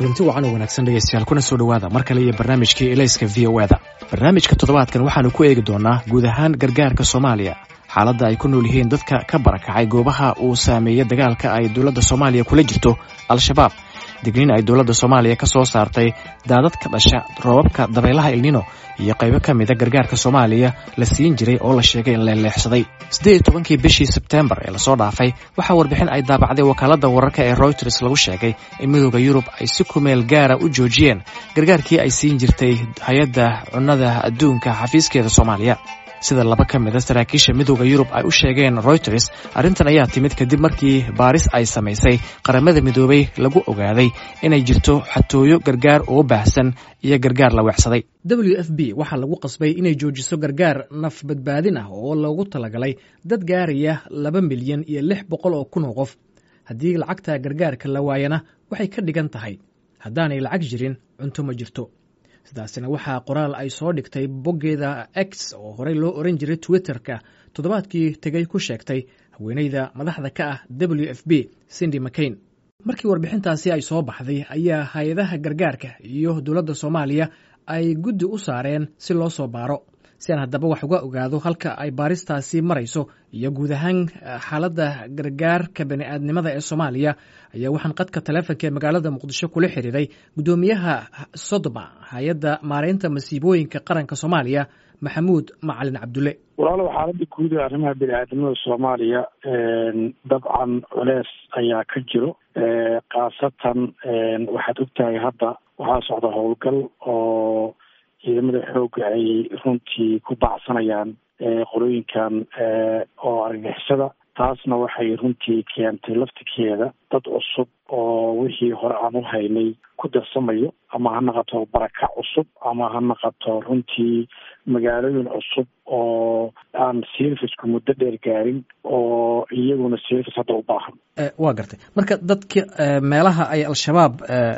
kulanti wacan oo wanaagsan dhegeystayaal kuna soo dhowaada mar kale iyo barnaamijkii elayska v o eda barnaamijka toddobaadkan waxaanu ku eegi doonaa guud ahaan gargaarka soomaaliya xaaladda ay ku nool yihiin dadka ka barakacay goobaha uu saameeyey dagaalka ay dowladda soomaaliya kula jirto al-shabaab digniin ay dowladda soomaaliya ka soo saartay daadad ka dhasha roobabka dabaylaha ilnino iyo qaybo ka mida gargaarka soomaaliya la siin jiray oo la sheegay in leeleexsaday siddeed iyo tobankii bishii sebteembar ee lasoo dhaafay waxaa warbixin ay daabacday wakaaladda wararka ee royters lagu sheegay in midooda yurub ay si kumeel gaara u joojiyeen gargaarkii ay siin jirtay hay-adda cunnada adduunka xafiiskeeda soomaaliya sida laba ka mida saraakiisha midooda yurub ay u sheegeen royters arrintan ayaa timid kadib markii baaris ay samaysay qaramada midoobay lagu ogaaday inay jirto xatooyo gargaar oo baahsan iyo gargaar la weecsaday w f b waxaa lagu qasbay inay joojiso gargaar naf badbaadin ah oo loogu talagalay dad gaaraya laba milyan iyo lix boqol oo kun oo qof haddii lacagta gargaarka la waayana waxay ka dhigan tahay haddaanay lacag jirin cunto ma jirto sidaasina waxaa qoraal ay soo dhigtay boggeeda x oo horey loo oran jiray twitter-ka toddobaadkii tegay ku sheegtay haweeneyda madaxda ka ah w f b cindy mcain markii warbixintaasi ay soo baxday ayaa hay-adaha gargaarka iyo dowladda soomaaliya ay guddi u saareen si loo soo baaro si aan haddaba wax uga ogaado halka ay baaristaasi marayso iyo guud ahaan xaaladda gargaarka bani'aadnimada ee soomaaliya ayaa waxaan qadka taleefonka ee magaalada muqdisho kula xiriiray guddoomiyaha sodoma hay-adda maareynta masiibooyinka qaranka soomaaliya maxamuud macalin cabdulle walaalow xaaladda guud ee arrimaha bini-aadnimada soomaaliya dabcan culeys ayaa ka jiro khaasatan waxaad ogtahay hadda waxaa socda howlgal oo ciidamada xoogga ay runtii ku bacsanayaan qolooyinkan oo argagixisada taasna waxay runtii keentay laftigeeda dad cusub oo wixii hore aan u haynay ku darsamayo ama ha naqato barakac cusub ama ha naqato runtii magaalooyin cusub oo aan servicku muddo dheer gaarin oo iyaguna service hadda u baahan waa gartay marka dadka meelaha ay al-shabaab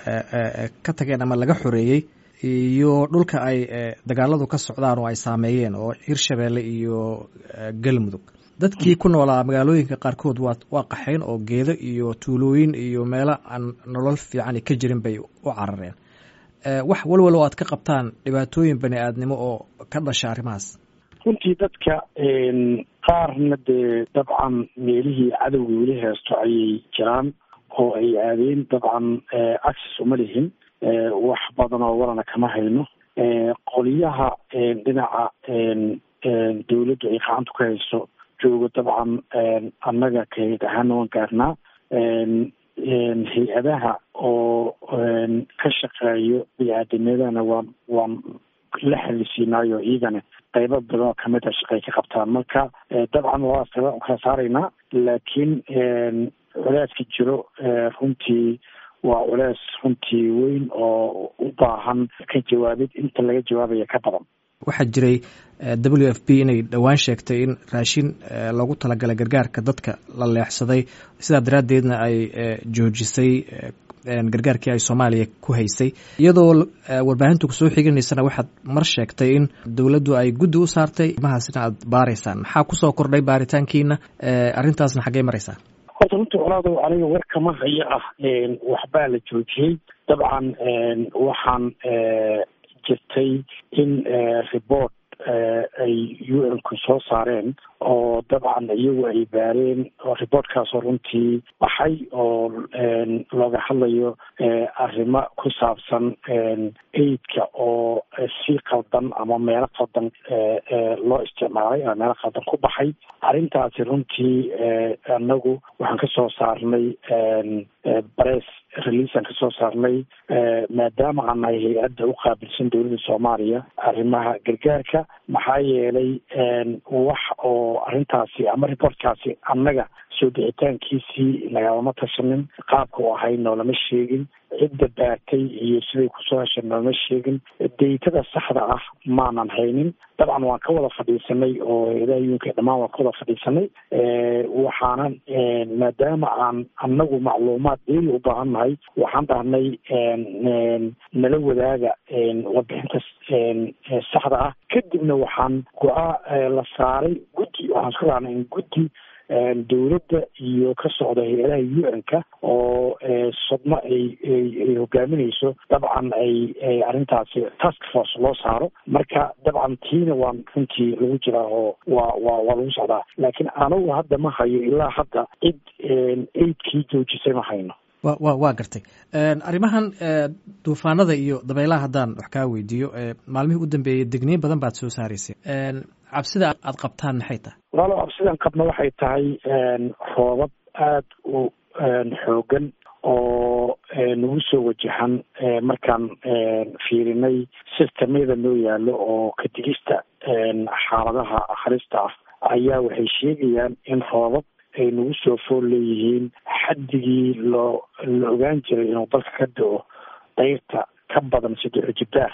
ka tageen ama laga xoreeyey iyo dhulka ay dagaaladu ka socdaan oo ay saameeyeen oo hirshabeelle iyo galmudug dadkii ku noolaa magaalooyinka qaarkood waa waa qaxayn oo geedo iyo tuulooyin iyo meelo aan nolol fiican ka jirin bay u carareen wax walwal oo aad ka qabtaan dhibaatooyin bani aadnimo oo ka dhasha arrimahaas runtii dadka qaarna dee dabcan meelihii cadowga weli heesto ayay jiraan oo ay aadeen dabcan access uma lihin wax badan oo walana kama hayno qoliyaha dhinaca dawladdu ay gacanta ku hayso joogo dabcan annaga kayd ahaana waan gaarnaa hay-adaha oo ka shaqeeyo bini-aadamyadana waan waan la xalisiinaayo iyagana qaybo badan oo kamid a shaqay ka qabtaan marka dabcan waa kala saaraynaa laakiin culeyska jiro runtii waa culeys runtii weyn oo u baahan ka jawaabid inta laga jawaabaya ka badan waxaa jiray w f b inay dhowaan sheegtay in raashin loogu talagalay gargaarka dadka la leexsaday sidaa daraaddeedna ay joojisay gargaarkii ay soomaaliya ku haysay iyadoo warbaahintu kusoo xiginaysana waxaad mar sheegtay in dowladdu ay guddi u saartay imahaasina aad baaraysaan maxaa kusoo kordhay baaritaankiina arrintaasna xaggey maraysaa horta runtii colaadow aniga war kama haya ah waxbaa la joojiyey dabcan waxaan jirtay in report ay u n ku soo saareen oo dabcan iyagu ay baareen oo reportkaasoo runtii baxay oo looga hadlayo arrimo ku saabsan aidka oo si qaldan ama meelo qaldan loo isticmaalay ama meelo qaldan ku baxay arrintaasi runtii anagu waxaan ka soo saarnay bress releasean ka soo saarnay maadaama aan nahay hay-adda u qaabilsan dowladda soomaaliya arrimaha gargaarka maxaa yeelay wax oo arrintaasi ama reportkaasi annaga soo bixitaankiisii nagalama tashanin qaabka u ahay noolama sheegin cidda baartay iyo siday kusoo heshay noolama sheegin daytada saxda ah maanan haynin dabcan waan ka wada fadhiisanay oo hay-adaha yuunka dhammaan waan ka wada fadhiisanay waxaanan maadaama aan annagu macluumaad deeli u baahan nahay waxaan dhahnay nala wadaaga warbixinta saxda ah kadibna waxaan go-aa la saaray guddi waxaan isku raacnay in guddi dowladda iyo ka socda hay-adaha u n-ka oo sodmo ay ay hogaaminayso dabcan ay arrintaasi task force loo saaro marka dabcan tiina waan runtii lagu jiraa oo waa waa waa lagu socdaa laakiin anagu hadda ma hayo ilaa hadda cid aidkii joojisay ma hayno wa wa waa gartay arrimahan duufaanada iyo dabaylaha haddaan wax kaa weydiiyo maalmihii u dambeeyey degniin badan baad soo saaraysay cabsida aad qabtaan maxay tahay walaalo cabsidan qabna waxay tahay roobab aada u xoogan oo nagu soo wajahan markaan fiirinay sistamyada noo yaalo oo ka digista xaaladaha halista ah ayaa waxay sheegayaan in roobab ay nagu soo fool leeyihiin xaddigii loo la ogaan jiray inuu dalka ka da-o dayrta ka badan saddex jibbaar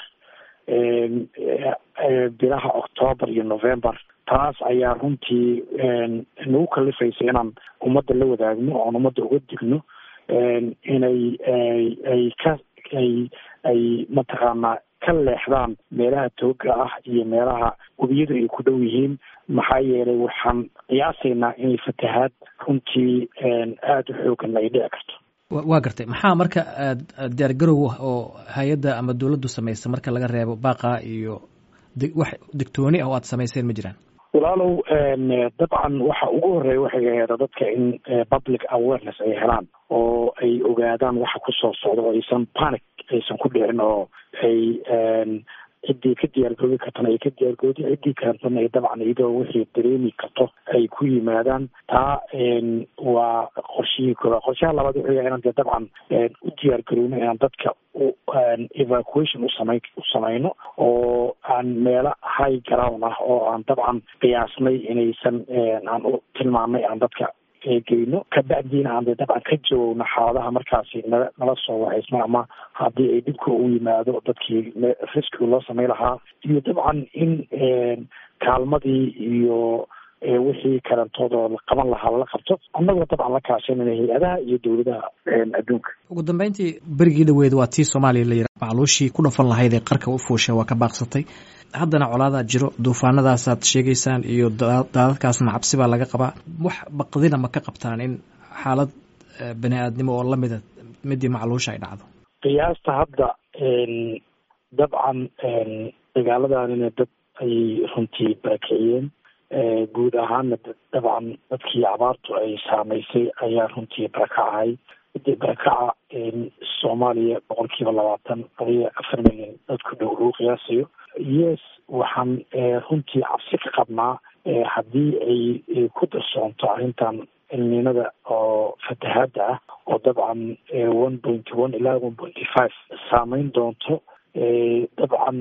bilaha octoobar iyo november taas ayaa runtii nagu kalifaysa inaan ummadda la wadaagno oon ummadda uga digno inay ay ka ay ay mataqaanaa ka leexdaan meelaha tooga ah iyo meelaha webiyadu ay ku dhow yihiin maxaa yeelay waxaan qiyaasaynaa inay fatahaad runtii aada u xoogan ay dhici karto waa gartay maxaa marka diyaar garow oo hay-adda ama dowladdu samaysa marka laga reebo baaqa iyo wax digtooni ah oo aad samayseen ma jiraan walaalow dabcan waxa ugu horeeya waxay ahayd dadka in public awareness ay helaan oo ay ogaadaan waxa kusoo socda oo aysan panic aysan ku dhicin oo ay ciddii ka diyaargoobi kartana ay ka diyaargoodi ciddii kalentana ay dabcan iyadoo wixii dareemi karto ay ku yimaadaan taa waa qorshihii kooba qorshaha labaad wuxuu yahay inaan dee dabcan u diyaargarowno inaan dadka u evacuation usama u samayno oo aan meelo high ground ah oo aan dabcan qiyaasnay inaysan aan u tilmaamnay aan dadka geyno kabacdiina aan de dabcan ka jawowno xaaladaha markaasi nala nala soo wacaysma ama haddii ay dhibka u yimaado dadkii riskiga loo samay lahaa iyo dabcan in kaalmadii iyo wixii kalantoodoo la qaban lahaa lala qabto annagoo dabcan la kaashanayna hay-adaha iyo dowladaha adduunka ugu dambeyntii berigii dhaweed waa tii soomaaliya la yidhaha macluushii ku dhafan lahayd ee qarka u fuushay waa ka baaqsatay haddana colaadaa jiro duufaanadaasaad sheegaysaan iyo daadadkaasna cabsi baa laga qabaa wax baqdina ma ka qabtaan in xaalad bani aadnimo oo lamida midii macluusha ay dhacdo qiyaasta hadda dabcan dagaaladanina dad ayay runtii barakiciyeen guud ahaana dabcan dadkii abaartu ay saamaysay ayaa runtii barakacahay midii barakaca soomaaliya boqol kiiba labaatan adiga afar milyan dad ku dhow lagu qiyaasayo yes waxaan runtii cabsi ka qabnaa haddii ay ku darsoonto arrintan ilniinada oo fatahaada ah oo dabcan one pointy one ilaa one pointy five saameyn doonto dabcan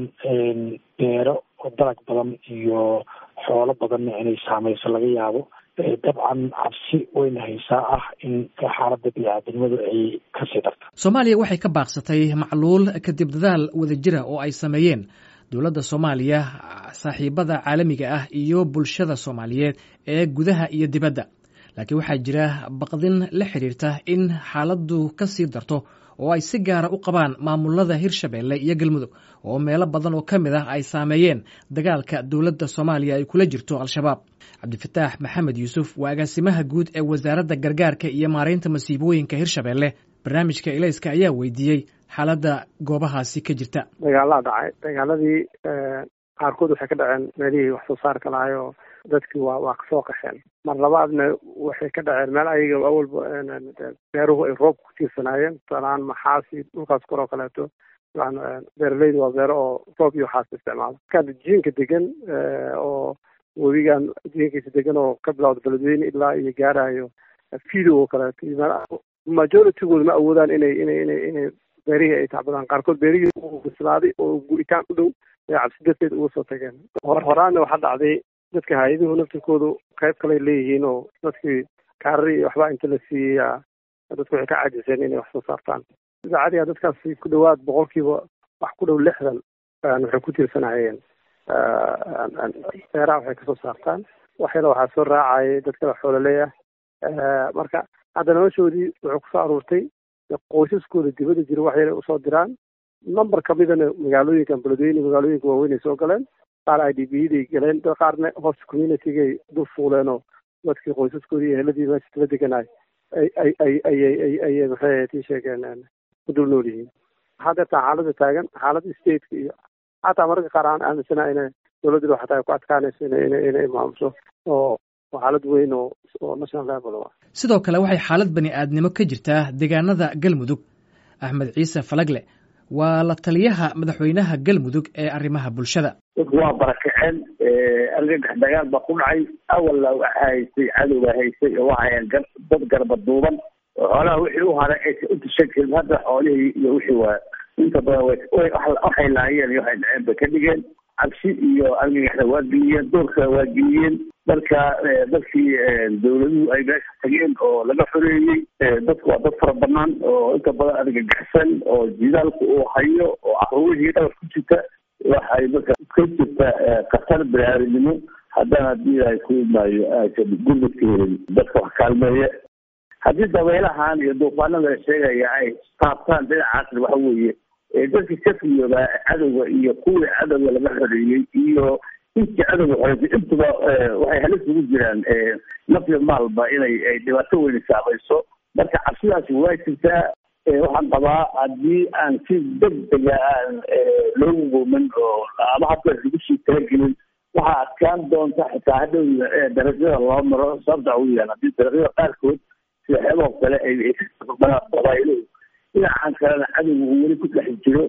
beero oo dalag badan iyo xoolo badanna inay saameyso laga yaabo dabcan cabsi wayna haysaa ah in xaaladda bini-aadamnimadu ay kasii darto soomaaliya waxay ka baaqsatay macluul kadib dadaal wadajira oo ay sameeyeen dowladda soomaaliya saaxiibada caalamiga ah iyo bulshada soomaaliyeed ee gudaha iyo dibadda laakiin waxaa jira baqdin la xidhiirta in xaaladdu ka sii darto oo ay si gaara u qabaan maamulada hirshabeelle iyo galmudug oo meelo badan oo ka mid ah ay saameeyeen dagaalka dowladda soomaaliya ay kula jirto al-shabaab cabdifataax maxamed yuusuf waa agaasimaha guud ee wasaaradda gargaarka iyo maaraynta masiibooyinka hirshabeelle barnaamijka elayska ayaa weydiiyey xaaladda goobahaasi ka jirta dagaalaa dhacay dagaaladii qaarkood waxay ka dhaceen meelihii wax soo saarka lahay oo dadkii waa waa kasoo qaxeen mar labaadna waxay ka dhaceen meel ayaga awalba beeruhu ay roobka ku tiirsanaayeen tusaalahaan maxaasi dhulkaas koroo kaleeto beeraleyda waa beero oo roob iyo waxaas isticmaala marka jiinka degan oo webigan jiinkiisa degan oo ka bilawda beledweyne ilaa iyo gaarayo fido oo kaleeto majoritigooda ma awoodaan inay inay inay inay beerihii ay tacbadaan qaarkood beerihii u bislaaday oo guritaan u dhow ee cabsi darteed uga soo tageen hor horaanna waxaa dhacday dadka hay-aduhu naftirkoodu qayb kaley leeyihiin oo dadkii kaarari iyo waxbaa inta la siiyeyaa dadku waxay ka caajiseen inay wax soo saartaan idaacadiga dadkaasi ku dhawaad boqolkiiba wax ku dhow lixdan waxay ku tiirsanayeen beeraha waxay kasoo saartaan waxyala waxaa soo raacayay dad kale xoololeeya marka hadda noloshoodii wuxuu kusoo aruurtay qoysaskooda dibadda jira wax yara usoo diraan number kamidana magaalooyinkan beledweyne magaalooyinka waaweyn ay soo galeen qaar i d b day galeen qaarna host communitygay dul fuuleen oo dadkii qoysaskoodii iyo heladii meesha isla deganaay ay ay ay ayay ay ayay maxay ahayd ii sheegeen ku dul nool yihiin waxaa deertaa xaaladda taagan xaaladda stateka iyo xataa mararka qaar aan aaminsana inay dowladdu xataa ay ku adkaanayso ina ina inay maamuso oo xaalad weyn oo oo national level ah sidoo kale waxay xaalad bani aadnimo ka jirtaa deegaanada galmudug axmed ciise falagle waa la taliyaha madaxweynaha galmudug ee arrimaha bulshada dadku waa barakaceen argagax dagaal baa ku dhacay awalla waxa haysay cadowga haysay oo waxayan dad garba duuban oo xoolaha wixii u haray aysa u tishan karin hadda xoolihii iyo wixii waa inta badan waxay laayeen iyo waxay dhaceen bay ka dhigeen cabsi iyo argagaxda waa geliyeen doorka waa geliyeen marka dadkii dawladuhu ay meesha tageen oo laga xoreeyey dadku waa dad fara banaan oo inta badan argagaxsan oo jidaalku uu hayo oo caruurihii dhabar ku jirta waxay marka ka jirta khatar biniaadanimo haddana haddii ay ku imaayo aysan gurmadka helin dadka wax kaalmeeya haddii dabeelahan iyo duufaanada la sheegaya ay taabtaan dhinacaasna waxa weeye dadkii ka fiyoobaa cadowga iyo kuwii cadowga laga xoreeyey iyo intii cadowga xoreysay intuba waxay halis ugu jiraan nafya maalba inay ay dhibaato weyni saamayso marka cabsidaasi waa jirtaa waxaan qabaa haddii aan si degdega aan loogu goomin oo ama hadda lagu sii talagelin waxaa adkaan doonta xitaa hadhow darajada loo maro sababta ugu yaal haddii darajada qaarkood sida xeeboo kale ay qabaailuhu dhinacan kalena cadowga uu weli ku dhex jiro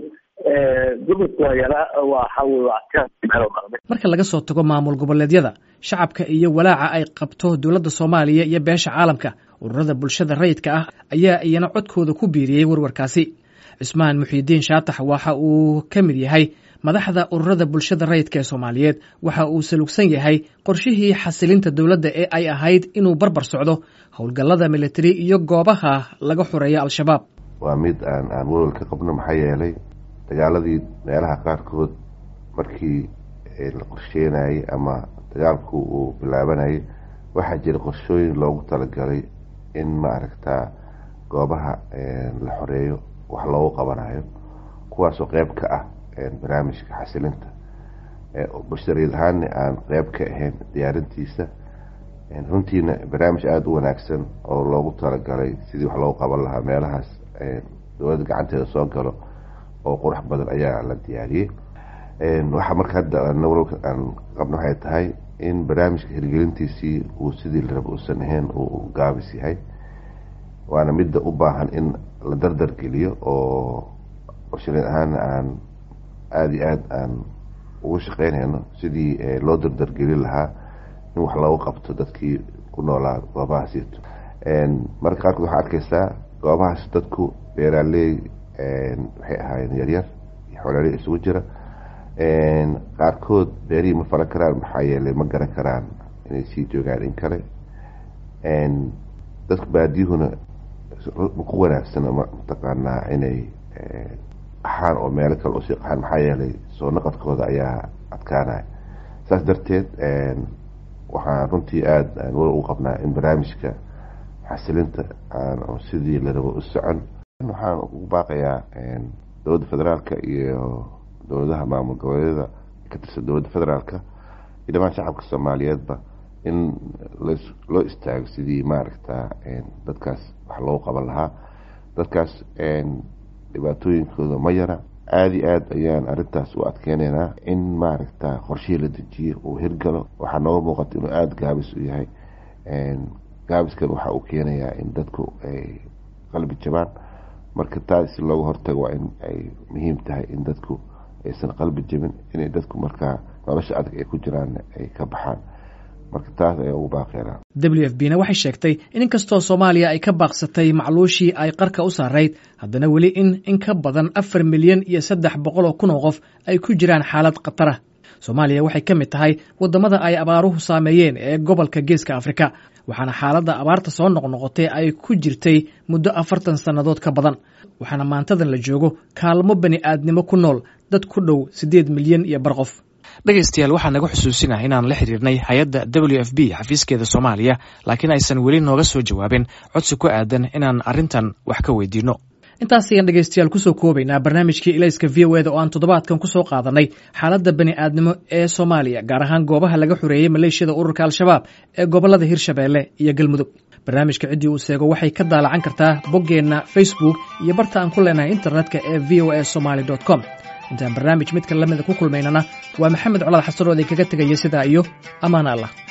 gurmadka waa yaraa waxa wey waa adkaan meel dhaqday marka laga soo tago maamul goboleedyada shacabka iyo walaaca ay qabto dowladda soomaaliya iyo beesha caalamka ururada bulshada rayidka ah ayaa iyana codkooda ku biiriyey warwarkaasi cismaan muxiidiin shaatax waxa uu ka mid yahay madaxda ururada bulshada rayidka ee soomaaliyeed waxa uu salugsan yahay qorshihii xasilinta dowladda ee ay ahayd inuu barbar socdo howlgallada militari iyo goobaha laga xoreeya al-shabaab waa mid aan aan walwal ka qabno maxaa yeelay dagaaladii meelaha qaarkood markii la qorsheenayay ama dagaalku uu bilaabanayay waxaa jira qorshooyin loogu talagalay in maaragtaa goobaha la xoreeyo wax loogu qabanayo kuwaasoo qeyb ka ah barnaamijka xasilinta bulshadariid ahaanna aan qeyb ka ahayn diyaarintiisa runtiina barnaamij aada u wanaagsan oo loogu talagalay sidii wax loogu qaban lahaa meelahaas dowladda gacanteeda soo galo oo qurux badan ayaa la diyaariyey waxaa marka hadda walwalka aan qabno waxay tahay in barnaamijka hirgelintiisii uu sidii la raba uusan ahayn uu gaabis yahay waana midda u baahan in la dardar geliyo oo bulshadeen ahaana aan aada iyo aada aan ugu shaqeynayno sidii loo dardargelin lahaa in wax loogu qabto dadkii ku noolaa goobahaasiito marka qaarkood waxaa arkeysaa goobahaas dadku beeraaley waxay ahaayeen yaryar iyo xoolaaley isugu jira qaarkood beerihii ma falan karaan maxaa yeelay ma garan karaan inay sii joogaan in kale dadka baadiyuhuna ku wanaagsana mataqaanaa inay qaxaan oo meelo kale usii qaxaan maxaa yeelay soo naqadkooda ayaa adkaanaya saas darteed waxaan runtii aada aan wal ugu qabnaa in barnaamijka xasilinta aan sidii la rabo u socon waxaan ugu baaqayaa dowladda federaalka iyo dowladaha maamul goboleedyada ka tirsan dowladda federaalka iyo dhamaan shacabka soomaaliyeedba in loo istaago sidii maaragta dadkaas wax loogu qaban lahaa dadkaas dhibaatooyinkooda ma yara aada iyo aad ayaan arrintaas u adkeyneynaa in maaragta qorshihii la dejiyo uu hirgalo waxaa nooga muuqata inuu aada gaabis u yahay gaabiskan waxa uu keenayaa in dadku ay qalbi jabaan marka taas si looga hortago waa in ay muhiim tahay in dadku aysan qalbi jabin inay dadku markaa nolosha adag ay ku jiraan ay ka baxaan marka taas ayaa ugu baaqeynaa w f b na waxay sheegtay in inkastoo soomaaliya ay ka baaqsatay macluushii ay qarka u saarayd haddana weli in in ka badan afar milyan iyo saddex boqol oo kun oo qof ay ku jiraan xaalad khatara soomaaliya waxay ka mid tahay waddamada ay abaaruhu saameeyeen ee gobolka geeska afrika waxaana xaaladda abaarta soo noqnoqotay ay ku jirtay muddo afartan sannadood ka badan waxaana maantadan la joogo kaalmo bani aadnimo ku nool dad ku dhow siddeed milyan iyo bar qof dhegaystayaal waxaa naga xusuusinah inaan la xiriirnay hay-adda w f b xafiiskeeda soomaaliya laakiin aysan weli nooga soo jawaabin codsi ku aadan inaan arrintan wax ka weydiinno intaas ayaan dhegaystayaal kusoo koobaynaa barnaamijkii ilayska v o eda oo aan toddobaadkan kusoo qaadanay xaaladda bani aadnimo ee soomaaliya gaar ahaan goobaha laga xoreeyey maleeshiyada ururka al-shabaab ee gobollada hirshabeelle iyo galmudug barnaamijka ciddii uu seego waxay ka daalacan kartaa boggeenna facebook iyo barta aan ku leenahay internetka ee v o a somaly com intaan barnaamij midka lamida ku kulmaynana waa maxamed colaad xasan oo idinkaga tegaya sidaa iyo ammaan allah